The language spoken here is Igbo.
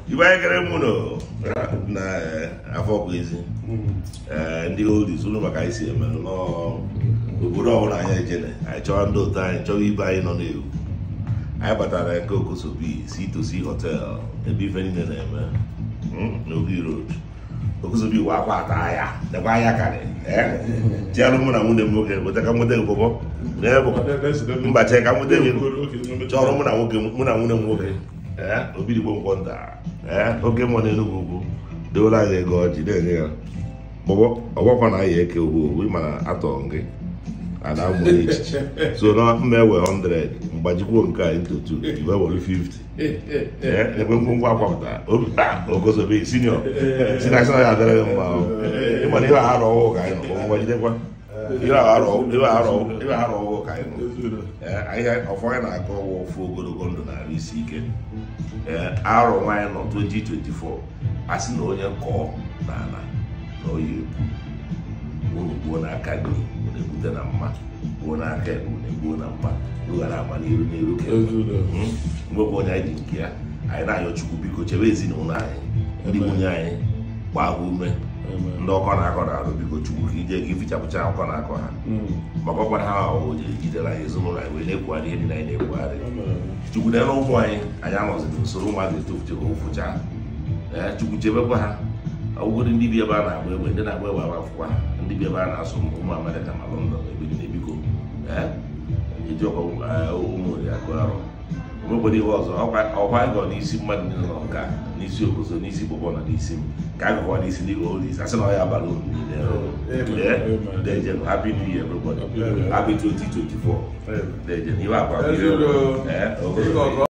ibe anyị kere mụ nọ na eh, afọ bụ ezi Eh, ndị oldies ụlọ maka anyị si eme n'obodo ọbụla anyị ejene anyị chọwa ndị otu anyị chọwa ibe anyị nọ n'ewu anyị batara nke okosobi si tosi hotel ebe ife niile na-eme mm, n'obi road okosobi wa akwa ata ahịa nekwa ahịa karị chialụ mụ na nwunye m nwoke weta ka nweta gbọbọ n'ebe mba chee ka nweta gị chọrọ mụ na nwoke mụ na nwunye m nwoke ee obidigbo nkwọ nta ee oke mmụọ n'enugwu ugwu deola anyị ego ọjị na-enye ya gbọgbọ ọgbọkwa na anyị eke ogbu ogbu mana atọ gị ada mụ echichi so na mma ewe 100 mgbajikwuo nke a into 2 iwe were 50 ee ebe ngwongwo akwapụtara obi a ogozobe senior si na asị na ya adịrị gị mma ọ. ịmana ihe aghara ọhụụ ka anyị nọ mgbajidekwa ihe aghara ọhụụ ihe aghara ọhụụ ihe aghara ọhụụ ka anyị nọ Ee, ihe ọfọ anyị na-aga ọwụ ofu ogologo ndụ na-arụ isi ike ee arọ nwaanyị nọ 2024 a sị na onye kọọ na ala na oyi egbu unu gbuo n'aka gị unu ebute na mma gbuo n'aka ekpe unu egbuo na mma rughara agba n'iru n'iru ka mgbe bụ onye anyị dị nke ya anyị na-ayọ chukwu biko chebe ezinụlọ anyị ndị nwunye anyị gbaa ha ume ndị ọkọ na-akọ na-arụ biko chukwu ka ije gị fichapụcha ọkọ na-akọ ha maka ọkwara ha ahụ jiri jidere anyị ezinụlọ anyị wee na-ekwugharị ihe niile anyị na-ekwugharị chukwu na-ere ụmụ anyị anyị anọziri usoro ụmụazị etofuche ka ụfụcha ee chukwu chebekwa ha ọgwụgwụ ndị bi ebe a na-agba egbe ndị na-agba egbe akwụkwọ ha ndị bi ebe a na-asụ ụmụ amerịka ma lọndọn ebe dị na-ebiko ee eji ọkọ ụmụ oriakụ arụ obodo ihe ọzọ ọkwa anyị gọ n'isi mmadụ niile nọ nka n'isi obodo n'isi bọbọ na n'isi m ka a gụkwa n'isi ndị olis asị na ọ ya abalị unu niile ee dejen happy new year everybody happy 2024 dejen ihe akwa ee ogogo